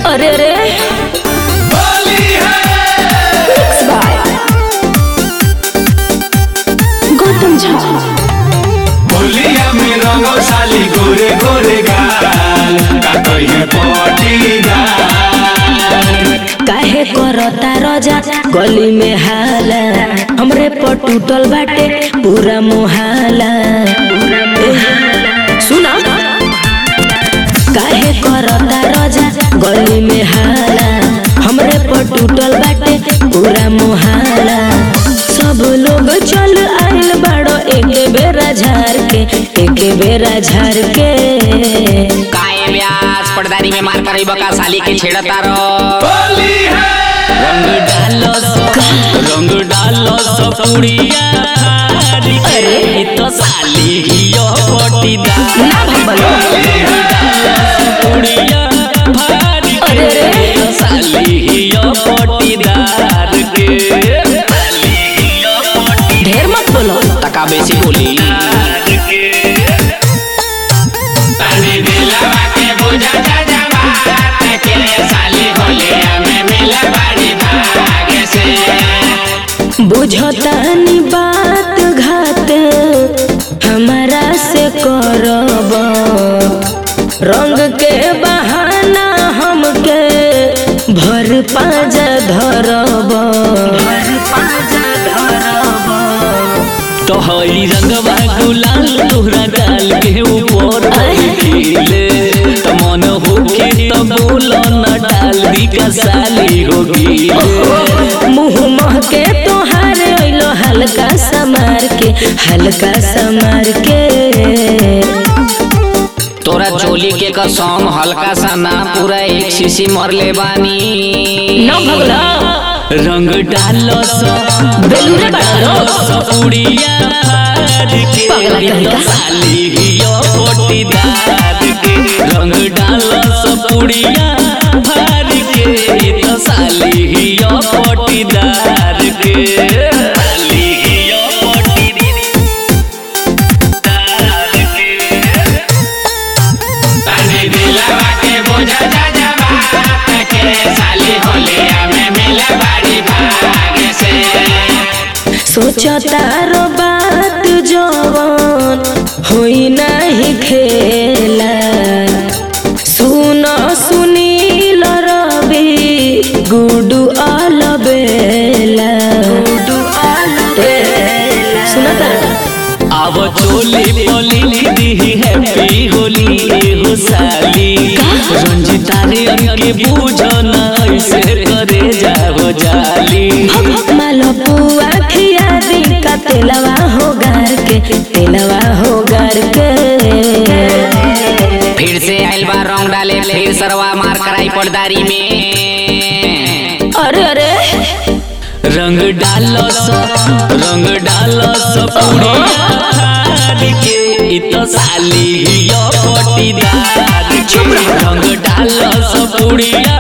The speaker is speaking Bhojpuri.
अरे रे Mixed by गौतम झा होलिया में रंगो साली गोरे गोरे गाल का कहिए पटीदार काहे करता रजा गली में हाला हमरे पर टूटल बाटे पूरा मोहाला एह, सुना काहे करता रजा गली में हाला हमरे पर टूटल बाटे पूरा मोहाला सब लोग चल आइल बाड़ो एक बेरा झार के एक बेरा झार के काए व्यास पड़दारी में मार कर बका साली के छेड़ता रो होली है रंग डालो सब रंग डालो सब पुड़िया हारी के अरे। ई तो साली हियो पटीदार ना भंबलो पुड़िया भारी के अरे रे। ई तो साली हियो पटीदार के साली हियो पटीदार ढेर मत बोलो तका बेसी बोली के तानी दिलवा के बुझा जा जवात के साली होलिया में मिला बड़ी भाग से बुझतानी बात घात हमारा से करब रंग के बहाना हमके भर पाजा धरब भर पाजा धरब तो हई रंगवा गुलाल तोहरा डाल के ऊपर खिले तो मन होके तो बोलो न डाल दी का साली होगी मुँह महके तोहार अइलो हल्का समार के हल्का समार के तोरा चोली के कसम हल्का सा ना पूरा एक शीशी मर ले बानी न भगला रंग डालो सो बेलूरे डालो बाड़ो। सो पुड़िया फाड़ के पगला कहीं तो का। साली हियो पोटीदार के रंग डालो सो पुड़िया फाड़ के तो साली हियो पोटीदार के साली हियो पोटीदार के तानी दिलवा के बुझा जा जवात के साली होलिया में मिला बड़ी भाग से सोचता रो बात जवन होई नहीं खेला सुन सुनील रवि गुडू अलबेला गुडू अलबेला सुना तारा अब चोली पोली दी हैप्पी होली एहो साली रंजिता रे अंके बूझो ना ऐसे करे जाओ जाली मालपुआ खिया दी का तेलवा हो गार के तेलवा हो गार के फिर से आइल बा रंग डाले फिर सरवा मार कराई पड़दारी में अरे अरे रंग डालो सो रंग डालो सो पुड़िया हार के इ तो साली हियो पटीदार के रंग डालो सो पुड़िया